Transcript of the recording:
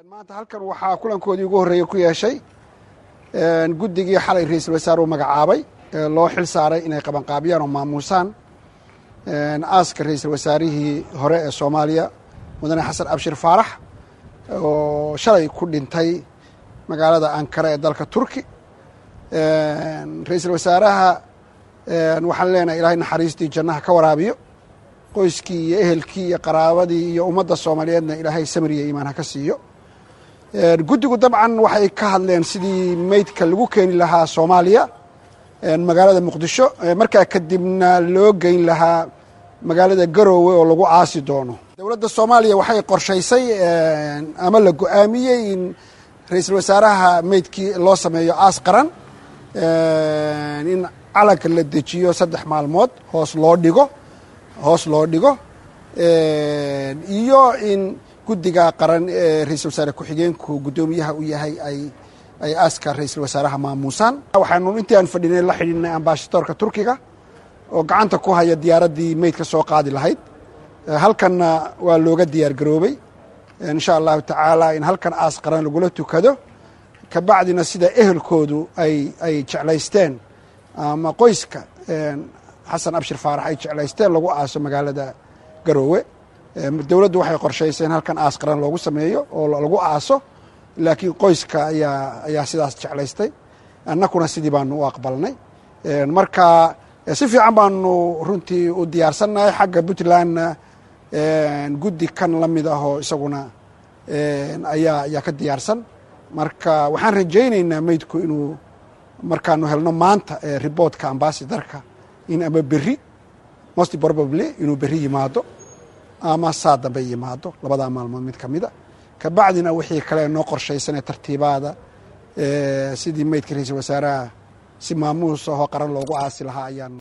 maanta halkan waxaa kulankoodii ugu horreeyey ku yeeshay guddigii xalay ra-iisul wasaare uu magacaabay loo xil saaray inay qabanqaabiyaan oo maamuusaan aaska ra-iisul wasaarihii hore ee soomaaliya mudane xasan abshir faarax oo shalay ku dhintay magaalada ankara ee dalka turki ra-iisul wasaaraha waxaan leenahay ilaahay naxariistii jannaha ka waraabiyo qoyskii iyo ehelkii iyo qaraabadii iyo ummadda soomaaliyeedna ilaahay samir iyo iimaan ha ka siiyo guddigu dabcan waxay ka hadleen sidii meydka lagu keeni lahaa soomaaliya magaalada muqdisho markaa kadibna loo geyn lahaa magaalada garoowe oo lagu aasi doono dowladda soomaaliya waxay qorshaysay ama la go-aamiyey in ra-iisul wasaaraha meydkii loo sameeyo aas qaran in calanka la dejiyo saddex maalmood hoos loo dhigo hoos loo dhigo iyo in guddiga qaran ee ra-iisul wasaare ku-xigeenku guddoomiyaha u yahay ay ay aaska ra-iisul wasaaraha maamuusaan waxaanu intii aan fadhinay la xidhiinay ambasadoorka turkiga oo gacanta ku haya diyaaraddii meydka soo qaadi lahayd halkanna waa looga diyaar garoobay insha allahu tacaala in halkan aas qaran lagula tukado kabacdina sida ehelkoodu ay ay jeclaysteen ama qoyska xasan abshir faarax ay jeclaysteen lagu aaso magaalada garoowe dowladdu waxay qorshaysay in halkan aas qaran loogu sameeyo oo lagu aaso laakiin qoyska ayaa ayaa sidaas jeclaystay annakuna sidii baanu u aqbalnay marka si fiican baanu runtii u diyaarsannahay xagga puntlandna guddi kan la mid ahoo isaguna ayaa ayaa ka diyaarsan marka waxaan rajaynaynaa meydku inuu markaanu helno maanta riboortka ambasadarka in ama berri most probably inuu berri yimaado ama saa dambe yimaado labadaa maalmood mid ka mida kabacdina wixii kale noo qorshaysanee tartiibaada sidii meydka ra-iisul wasaaraha si maamuus ahoo qaran loogu aasi lahaa ayaan